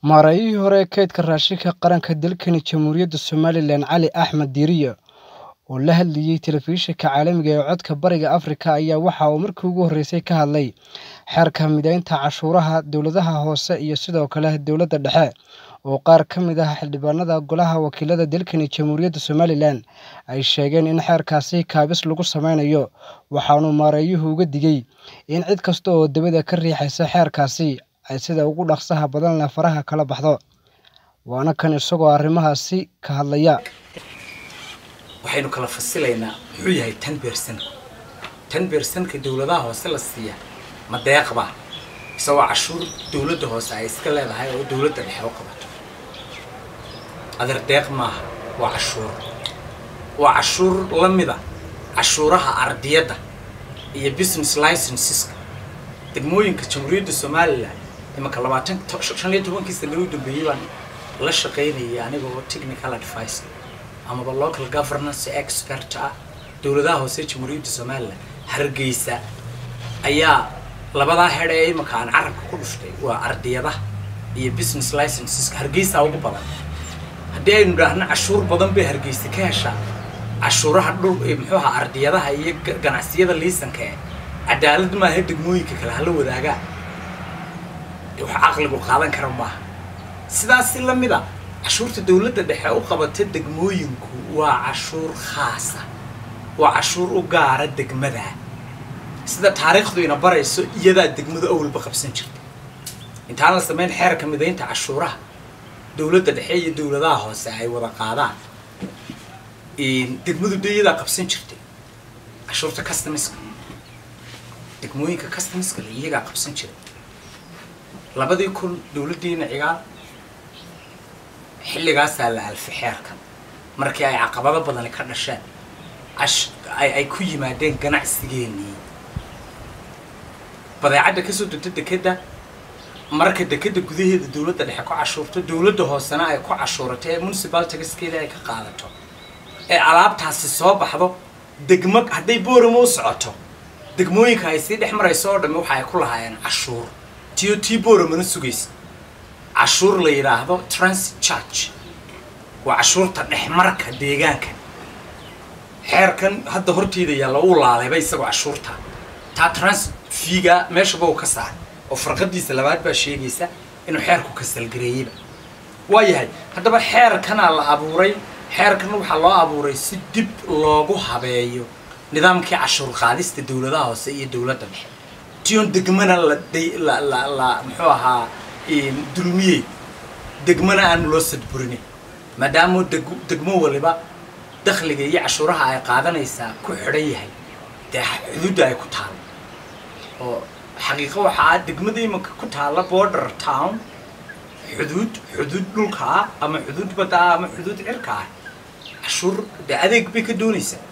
Maareeyihii hore ee kaydka raashinka qaranka dalkani Jamhuuriyadda Somalilan Cali Axmed Diiriye oo la hadlayay telefishinka caalamiga ah ee Codka Bariga Afrika ayaa waxa uu markii ugu horeysay ka hadlay xeerka mideynta cashuuraha dowladaha hoose iyo sidoo kale dowladda dhexe oo qaar ka mid ah xildhibaanada Golaha Wakiilada dalkani Jamhuuriyadda Somalilan ay sheegeen in xeerkaasi kaabis lagu sameynayo waxaana maareeyuhu uga digay in cid kasta oo dibadda ka riixaysa xeerkaasi ay sida ugu dhaqsaha badan leh faraha kala baxdo waana kan isagoo arrimahaasi ka hadlaya waxaynu kala fasilaynaa muxuu yahay tan beersanku tan beersanka dowladaha hoose la siiya ma deeqba isagoo cashuur dowladda hoose ay iska leedahay oo dowladda dhexe u qabato adeer deeq maaha waa cashuur waa cashuur la mida cashuuraha ardiyadda iyo business licenseska degmooyinka jamhuuriyadda somalilan imanka labaatan shan iyo tobankii sana u dambeeyey baan la shaqaynayay anigoo technical advice amaba local governance expert ah dowladaha hoose jamhuuriyadda somalilan hargeysa ayaa labadaa hedhe ee imanka aan carabka ku dhushtay waa ardiyadaha iyo business licenseska hargeysa ugu badan haddii aynu idhaahno cashuur badan bay hargeysa ka heshaa cashuuraha dhul muxuu ahaa ardiyadaha iyo ganacsiyada liisanka ee cadaalad maaha degmooyinka kale hala wadaagaa wax caqligu qaadan kara maaha sidaasi la mid a cashuurta dowladda dhexe u qabata degmooyinku waa cashuur khaasa waa cashuur u gaara degmada sida taariikhdu ina barayso iyadaa degmadu awalba qabsan jirta intaan la samayn xeerka midaynta cashuuraha dowladda dhexe iyo dowladaha hoose ay wada qaadaan degmadu de iyadaa qabsan jirtay cashuurta customiska degmooyinka customiska le iyagaa qabsan jiray labadii kun dowladdiina cigaal xilligaasaa la alfay xeerkan markii ay caqabado badani ka dhasheen ay ku yimaadeen ganacsigeenii badeecadda kasoo degta dekedda marka dekedda gudaheeda dowladda dhexe ku cashuurto dowladda hoosena ay ku cashuurato ee municipal tagaskeeda ay ka qaadato ee alaabtaasi soo baxdo degmo hadday booramo u socoto degmooyinka ay sii dhex marayso oo dhamme waxa ay ku lahaayeen cashuur tiyo tii booramana sugaysa cashuur la yidhaahdo transit charge waa cashuurta dhexmarka deegaanka xeerkan hadda horteeda yaalla uu laalayba isagoo cashuurta taa transit fiiga meeshaba uu ka saaray oo farqadiisa labaad baa sheegaysa inuu xeerku kasalgareeyeyba waa yahay haddaba xeerkanaa la abuuray xeerkan waxaa loo abuuray si dib loogu habeeyo nidaamkii cashuur qaadista dowladaha hoose iyo dowladda dhexe tion degmana la la la muxuu ahaa dulmiyey degmana aan loo sadburinay maadaama degmo waliba dakhliga iyo cashuuraha ay qaadanaysaa ku xidhan yahay dee xuduudda ay ku taalo oo xaqiiqo waxaa degmada imanka ku taalla border town xuduud xuduud dhulka ah ama xuduud badda ah ama xuduud cirka ah cashuur dee adeeg bay ka doonaysaa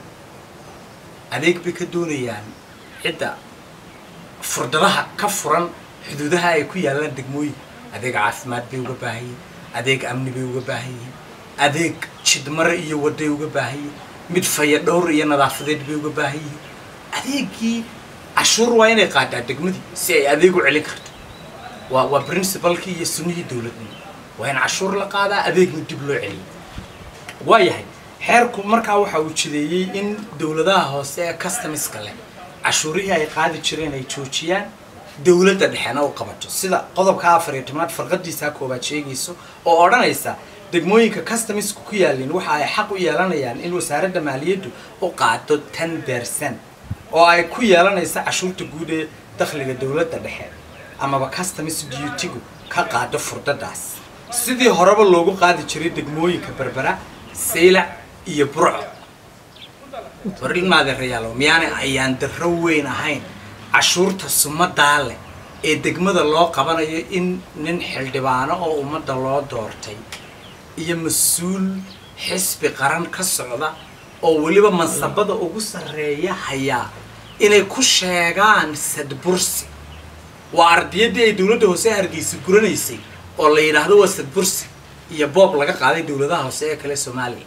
adeeg bay ka doonayaan cidda furdadaha ka furan xuduudaha ay ku yaallaan degmooyin adeeg caafimaad bay uga baahan yihin adeeg amni bay uga baahan yihin adeeg jidmare iyo waday uga baahan yihin mid faya dhowr iyo nadaafadeed bay uga baahan yihin adeegii cashuur waa inay qaadaa degmadii si ay adeeg u celin karto waa waa princibalkii iyo sunnihii dowladnimo waa in cashuur la qaadaa adeegna dib loo celiyo waa yahay xeerku markaa waxa uu jideeyey in dowladaha hoose ee customiska leh cashuurihii ay qaadi jireen ay joojiyaan dowladda dhexena u qabato sida qodobka afar iyo tobnaad farqadiisaa koobaad sheegayso oo odhanaysa degmooyinka customisku ku yaalin waxa ay xaq u yeelanayaan in wasaaradda maaliyaddu u qaado tan beersan oo ay ku yeelanaysa cashuurta guud ee dakhliga dowladda dhexe amaba customis duutigu ka qaado furdadaas sidii horeba loogu qaadi jiray degmooyinka berbera saylac iyo burco warmaadeerayaalo miyaanay ayaan darro weyn ahayn cashuurta sumadaa leh ee degmada loo qabanayo in nin xildhibaano oo ummadda loo doortay iyo mas-uul xisbi qaran ka socda oo weliba mansabada ugu sarreeya hayaa inay ku sheegaan sadbursi waa ardiyaddii ay dowladda hoose hargeysa guranaysay oo la yidhaahdo waa sadbursi iyo boob laga qaaday dowladaha hoose ee kale soomaaliya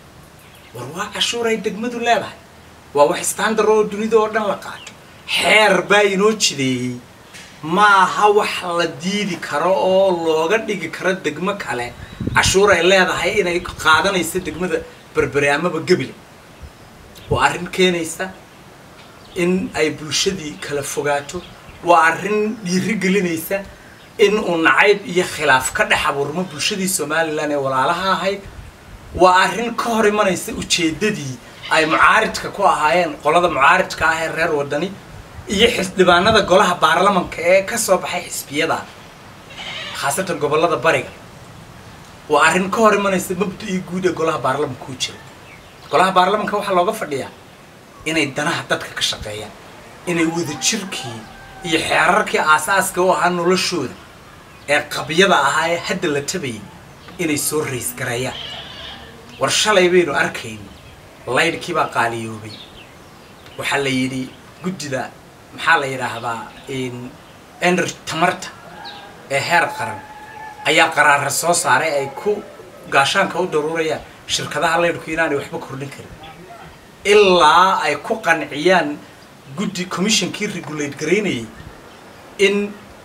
war waa cashuur ay degmadu leedahay waa wax standard oo dunida oo dhan la qaato xeer baa inoo jideeyey ma aha wax la diidi karo oo looga dhigi karo degmo kale cashuur ay leedahay inay qaadanayso degmada berbere amaba gebile waa arrin keenaysa in ay bulshadii kala fogaato waa arrin dhiiri gelinaysa in uu nacayb iyo khilaaf ka dhex abuurmo bulshadii somalilan ee walaalaha ahayd waa arrin ka hor imanaysa ujeeddadii ay mucaaridka ku ahaayeen qolada mucaaridka ah ee reer wadani iyo xildhibaanada golaha baarlamanka ee ka soo baxay xisbiyada khaasatan gobollada bariga waa arrin ka hor imanaysa mabda-ii guud ee golaha baarlamanka u jira golaha baarlamanka waxaa looga fadhiyaa inay danaha dadka ka shaqeeyaan inay wadajirkii iyo xeerarkii aasaaska u ahaa noloshooda ee qabyada ahaa ee hadda la tabayay inay soo raysgareeyaan war shalay baynu arkayno laydhkii baa qaaliyoobay waxaa la yidhi guddida maxaa la yidhaahdaa ener tamarta ee heer qaran ayaa qaraara soo saaray ay ku gaashaanka u daruurayaan shirkadaha laydhku inaanay waxba kordhin karin ilaa ay ku qanciyaan guddi commissionkii regulate garaynayay in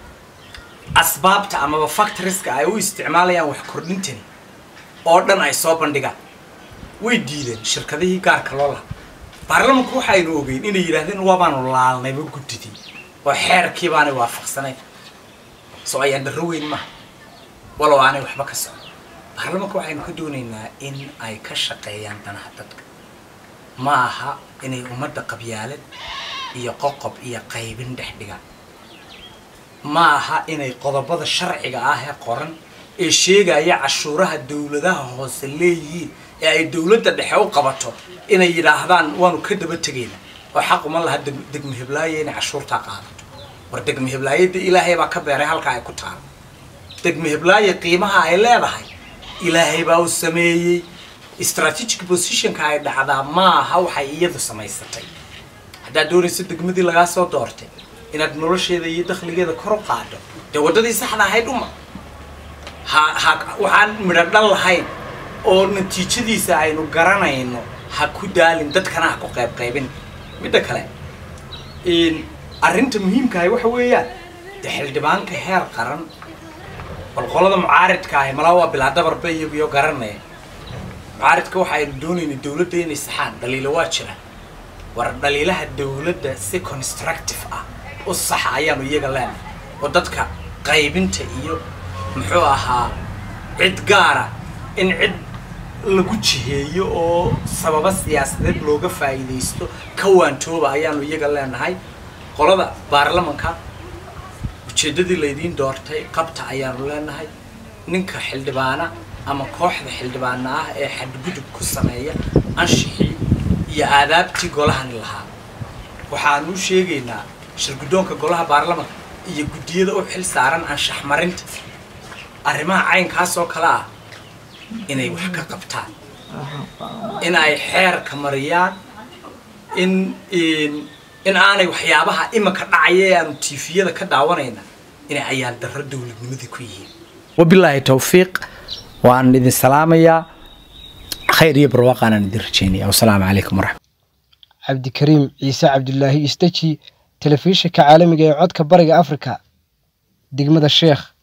asbaabta amaba factoriska ay u isticmaalayaan wax kordhintani oo dhan ay soo bandhigaan way diideen shirkadihii gaarka loo lahaa baarlamanku waxaynu ogeyn inay yidhaahdeen waabaanu laalnayba guddidii oo xeerkii baanay waafaqsanayn soo ayaan darro weyn maaha walow aanay waxba ka socon baarlamanka waxaynu ka doonaynaa in ay ka shaqeeyaan danaha dadka ma aha inay ummadda qabyaalad iyo qoqob iyo qaybin dhex dhigaan ma aha inay qodobada sharciga ah ee qoran ee sheegaya cashuuraha dowladaha hoose leeyihiin ee ay dowladda dhexe u qabato inay yidhaahdaan waanu ka daba tegayna oo xaq uma laha degmo heblaaye inay cashuurtaa qaadato war degmo heblaayada ilaahay baa ka beeray halka ay ku taalo degmo heblaaye qiimaha ay leedahay ilaahay baa u sameeyey strategic positionka ay dhacdaa ma aha waxay iyadu samaysatay haddaad doonayso degmadii lagaa soo doortay inaad nolosheeda iyo dakhligeeda kor u qaado dee waddadii saxda ahayd uma ha ha waxaan midho dhan lahayn oo natiijadiisa aynu garanayno ha ku daalin dadkana ha ku qayb qaybin midda kale arrinta muhiimkahay waxa weeyaan dee xildhibaanka heer qaran qolqolada mucaaridka ahi malaa waa bilaa dabarba iyagiyo garanaya mucaaridka waxa aynu doonaynay dowladda inay saxaan dhaliilo waa jira war dhaliilaha dowladda si constructive ah u saxa ayaanu iyaga leenahay oo dadka qaybinta iyo muxuu ahaa cid gaara in cid lagu jiheeyo oo sababa siyaasadeed looga faa'iidaysto ka waantooba ayaanu iyaga leenahay qolada baarlamanka ujeeddadii laydiin doortay qabta ayaanu leenahay ninka xildhibaana ama kooxda xildhibaana ah ee xadgudub ku sameeya anshixii iyo aadaabtii golahani lahaa waxaanu u sheegaynaa shirguddoonka golaha baarlamanka iyo guddiyada u xil saaran anshax marinta arrimaha caynkaas oo kale ah inay wax ka qabtaan in ay xeerka mariyaan in in aanay waxyaabaha imanka dhacaya ee aanu tiifiyada ka daawanayna inay ayaan darro dowladnimadii ku yihiin wabilaahi towfiiq waan idin salaamayaa khayr iyo barwaaqaanaan idin rajeynaya wasalaamu calaykum waraxmat cabdikariim ciise cabdulaahi istaji telefishinka caalamiga ee codka bariga afrika degmada sheekh